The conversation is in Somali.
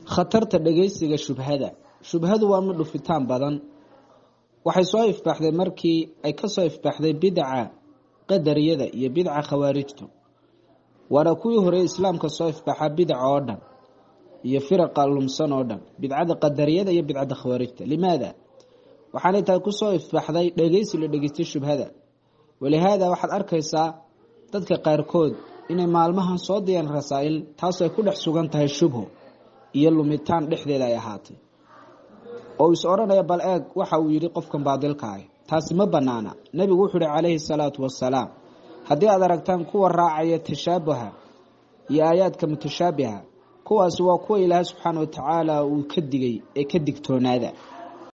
khatarta dhegeysiga shubhada shubhadu waa mid dhufitaan badan waxay soo ifbaaxday markii ay kasoo ifbaaxday bidca qadariyada iyo bidca khawaarijtu waana kuwii hore islaamka soo ifbaaxa bidca oo dhan iyo firaqa lumsan oo dhan bidcada qadariyada iyo bidcada khawaarijta limaada waxaanay tahay kusoo ifbaaxday dhegeysi la dhegeystay shubhada walihaada waxaad arkaysaa dadka qaarkood inay maalmahan soo diyaan rasaa-il taasoo ay ku dhex sugan tahay shubho iyo lumitaan dhexdeeda ay ahaatay oo is odhanaya bal eeg waxa uu yidhi qofkan baadilka ah taasi ma banaana nebigu wuxuu ihi calayhi salaatu wasalaam haddii aad aragtaan kuwa raacaya tashaabuha iyo aayaadka mutashaabiha kuwaasi waa kuwa ilaahay subxaana wa tacaala uu ka digay ee ka digtoonaada